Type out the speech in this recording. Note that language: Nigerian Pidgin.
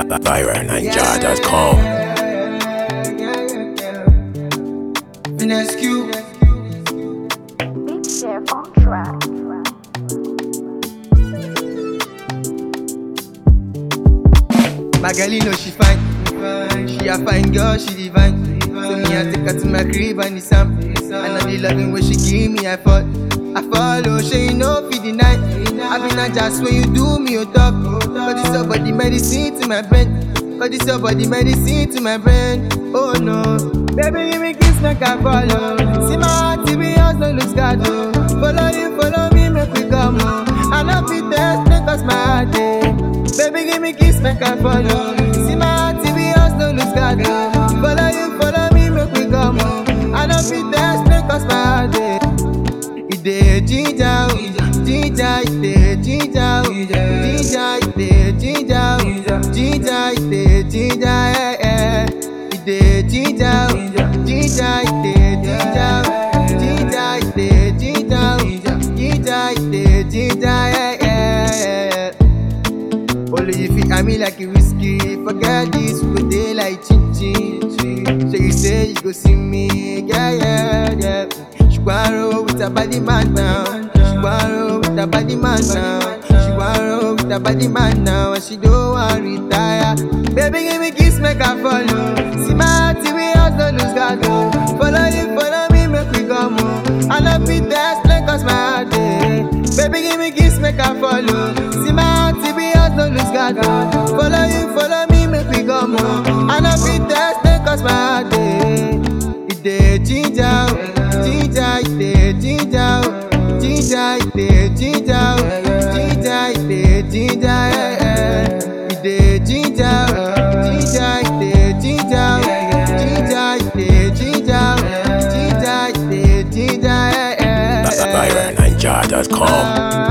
VironNinja.com. Finesse Q. Beat Chef on track. My girl, you know she fine. She a fine girl, she divine. So me, I take her to my crib and it's am. I know the loving way she give me, I fall. I follow, she you know for the night. I been not just when you do me, you talk. Cause this your body medicine to my brain. Cause this your body medicine to my brain. Oh no. Baby, give me kiss, make I follow. See my heart, TV, house, no lose God. oh. Follow you, follow me, make we come. Oh. I know fit test, make us my heart. eh. Baby, give me kiss, make I follow. See my heart, TV, house, no lose God. oh. Follow you, follow me, make we come. Oh. I know fit test, make us my heart. eh. Ide jinja, o, jinja, ide jinja, o, jinja, ide jinja, o, jinja, ide jinja, eh, eh. Ide jinja, o, jinja, ide jinja, o, jinja, ide jinja, o, jinja, ide jinja, eh, eh. Only if you me like a whiskey. Forget this, we go day like chin chin. So you say you go see me, yeah, yeah, yeah. She wanna roll with her body man now. She wanna roll with her body man now. She wanna roll with her body man now. And she don't want retire. Baby, give me kiss, make her follow. See my heart, we house, no lose God. oh. Follow you, follow me, make we come. Oh. I love it, that's like cause my heart. eh. Baby, give me kiss, make her follow. See my heart, we house, no lose God. oh. Follow you, follow me, make we come. Oh. I love it, that's like cause my heart. eh. Ide jinja, o, jinja, ide jinja, o, jinja, ide jinja, o, jinja, ide jinja, eh, eh. Ide jinja, o, jinja, ide jinja, o, jinja, ide jinja, o, jinja, ide jinja, eh, eh, eh. VironNinja.com. Ah,